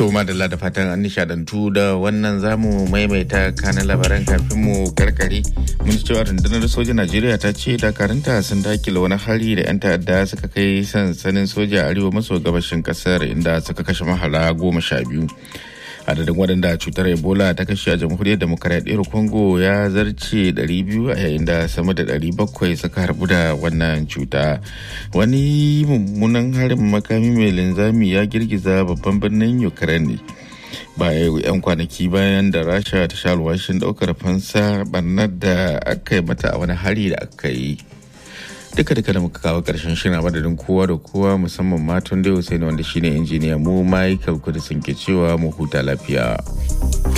To madalla da fatan an nishadantu da wannan zamu maimaita kanan labaran kafin mu karkare mun ci cewa rundunar sojan Najeriya ta ce dakaranta sun dakile wani hari da 'yan ta'adda suka kai sansanin soja a arewa maso gabashin kasar inda suka kashe mahala goma sha biyu. adadin waɗanda cutar ebola ta kashe a jamhuriyar demokaradiyyar congo ya zarce 200 a yayin da sama da 700 suka harbu da wannan cuta wani mummunan harin makami mai linzami ya girgiza babban birnin ukraine baya yan kwanaki bayan da rasha ta sha alwashin daukar fansa barnar da aka yi mata a wani hari da aka yi duka duka da muka kawo karshen shirin a madadin kowa da kowa musamman matan da yau sai wanda shine injiniya mu michael kudisin ke cewa mu huta lafiya